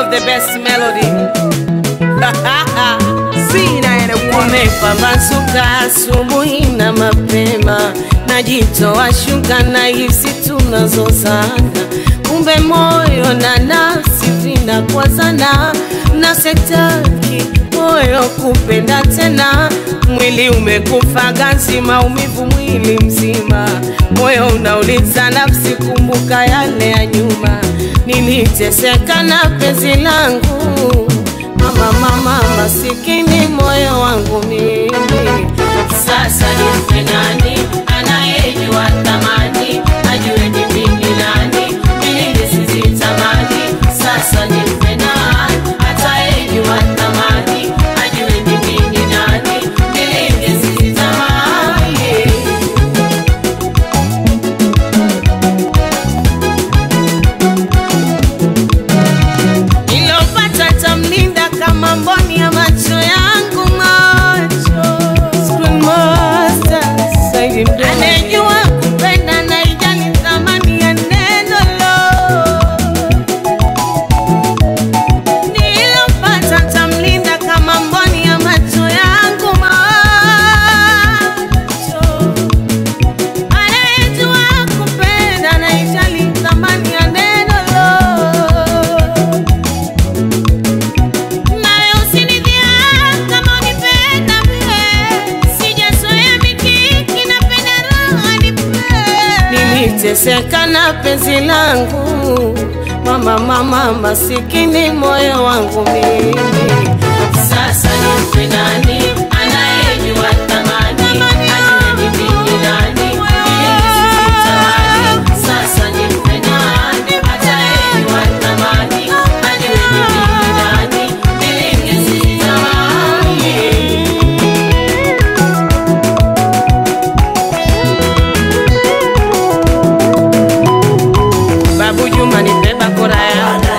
of the best melody. Sina anyone. Umepambazuka asubuhi na mapema, najitoa shuka na hisi tunazozana, kumbe moyo na nafsi vinakwazana, na setaki moyo kupenda tena, mwili umekufa ganzi, maumivu mwili mzima, moyo unauliza nafsi, kumbuka yale ya nyuma, niliteseka na penzi langu mama mama masikini moyo wangu mimi sasa nimpe nani anayejua thamani ajue ni mimi nani mimi sizitamani sasa nimpe nani atayejua thamani ajue ni mimi nani mimi sizitamani nilopata tamlinda kama mboni ya macho yangu macho Screen Master, Saidi Mdomo. anejua kupenda na ijali thamani ya neno lo nilopata tamlinda kama mboni ya macho yangu macho anayejua kupenda na ijali thamani ya neno lo nawe usinidhia kama unipenda mie, sijazoea mikiki, napenda raha nipe. Niliteseka na penzi langu mama mama masikini moyo wangu mimi sasa nimpe nani anayejua thamani ajue ni mimi nani ili nisitamani sasa nimpe nani atayejua thamani ajue ni mimi nani ili nisitamani Babu Juma nipe bakora yako,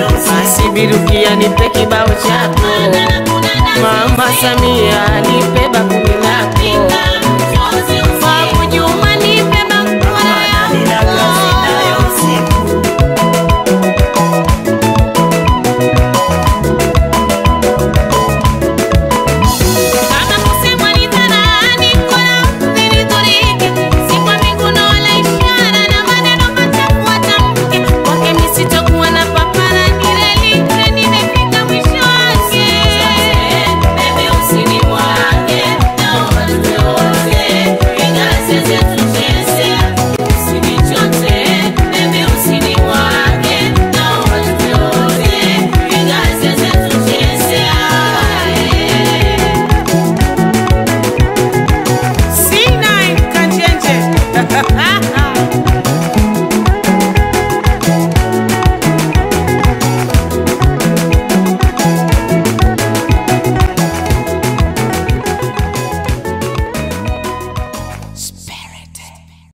basi Birukia nipe kibao chako, Mama Samia nipe